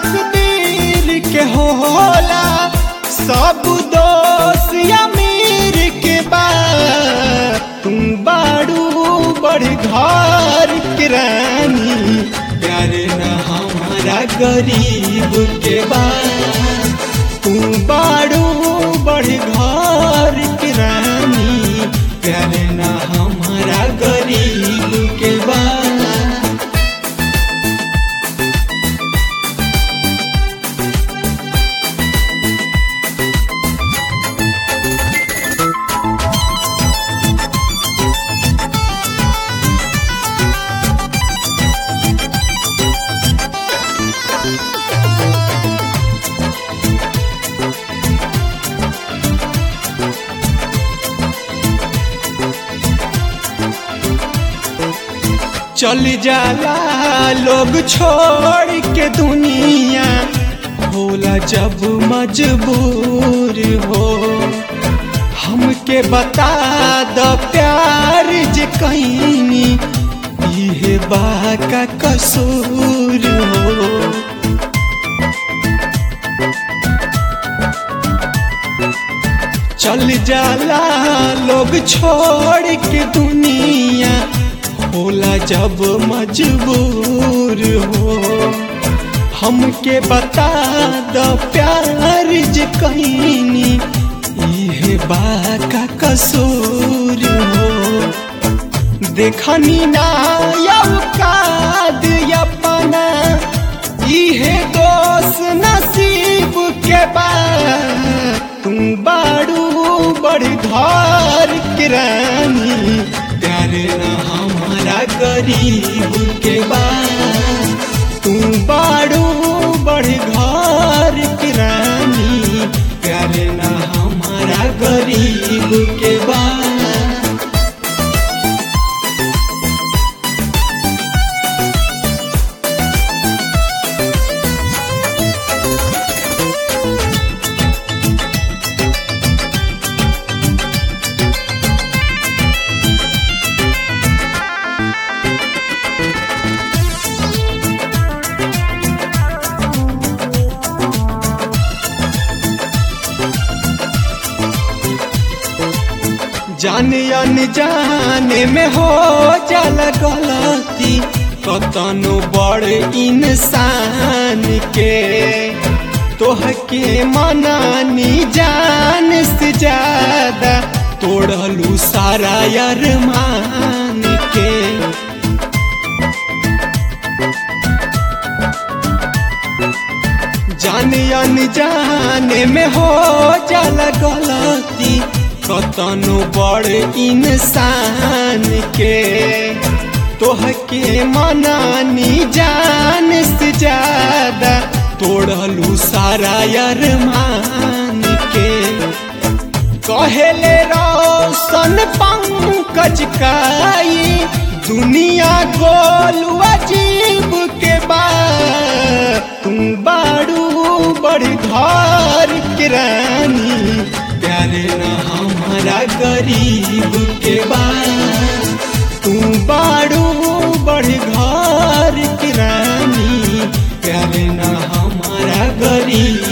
तकदीर के होला सब दोष अमीर के बा तुम बाड़ू बड़ घर के रानी प्यार न हमारा गरीब के बा तू बाड़ू बड़ घर के रानी प्यार न हमारा गरीब के बा चल जाला लोग छोड़ के दुनिया होला जब मजबूर हो हमके बता द प्यार जे कहीं इहे बा का कसूर हो चल जाला लोग छोड़ के दुनिया होला जब मजबूर हो हमके बता द प्यार जे कहीं इहे बा का कसूर हो देखनी ना यौकाद अपना इहे दोष नसीब के बा तुम बाड़ू बड़ घर के रानी प्यार न हमारा गरीब के बा तू बाड़ू बड़ घर के रानी प्यार न हमारा गरीब के बा जाने अनजाने में हो जाला गलती कतनो बड़ इंसान के तोह के मनानी जान से ज्यादा तोड़लू सारा अरमान के जाने अनजाने में हो जाला गलती कतनो बड़ इंसान के तोह के मनानी जान से ज्यादा तोड़लू सारा अरमान के कहेले रोशन पंकज काई दुनिया गोल अजीब के बा तुम बाड़ू बड़ घर के रानी प्यार न हमारा गरीब के बा तू बाड़ू बड़ घर की रानी प्यार न हमारा गरीब